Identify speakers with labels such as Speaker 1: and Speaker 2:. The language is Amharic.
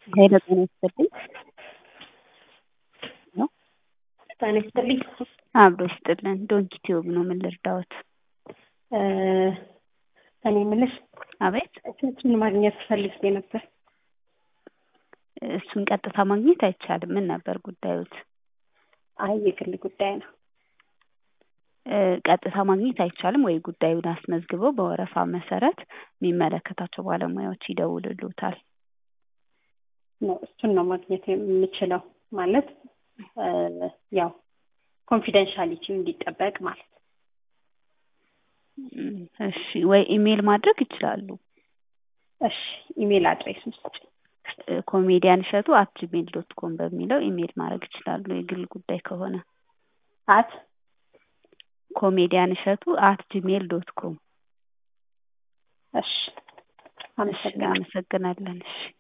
Speaker 1: ሄሎ ጤና ይስጥልኝ።
Speaker 2: ጤና ይስጥልኝ።
Speaker 1: አብሮ ይስጥልን። ዶንኪ ቲዩብ ነው። ምን ልርዳዎት?
Speaker 2: እኔ የምልሽ
Speaker 1: አቤት።
Speaker 2: እሱን ማግኘት ፈልጌ ነበር።
Speaker 1: እሱን ቀጥታ ማግኘት አይቻልም። ምን ነበር ጉዳዮት?
Speaker 2: አይ የግል ጉዳይ ነው።
Speaker 1: እ ቀጥታ ማግኘት አይቻልም ወይ? ጉዳዩን አስመዝግበው በወረፋ መሰረት የሚመለከታቸው ባለሙያዎች ይደውልሉታል።
Speaker 2: ነው እሱን ነው ማግኘት የምችለው ማለት እ ያው ኮንፊደንሻሊቲው እንዲጠበቅ ማለት ነው።
Speaker 1: እም፣ እሺ ወይ ኢሜል ማድረግ ይችላሉ።
Speaker 2: እሺ ኢሜል አድሬስ ውስጥ
Speaker 1: እ ኮሜዲያን እሸቱ አት ጂሜል ዶት ኮም በሚለው ኢሜል ማድረግ ይችላሉ። የግል ጉዳይ ከሆነ
Speaker 2: አት
Speaker 1: ኮሜዲያን እሸቱ አት ጂሜል ዶት ኮም።
Speaker 2: እሺ
Speaker 1: እሺ
Speaker 2: አመሰግናለሁ።
Speaker 1: አመሰግናለን። እሺ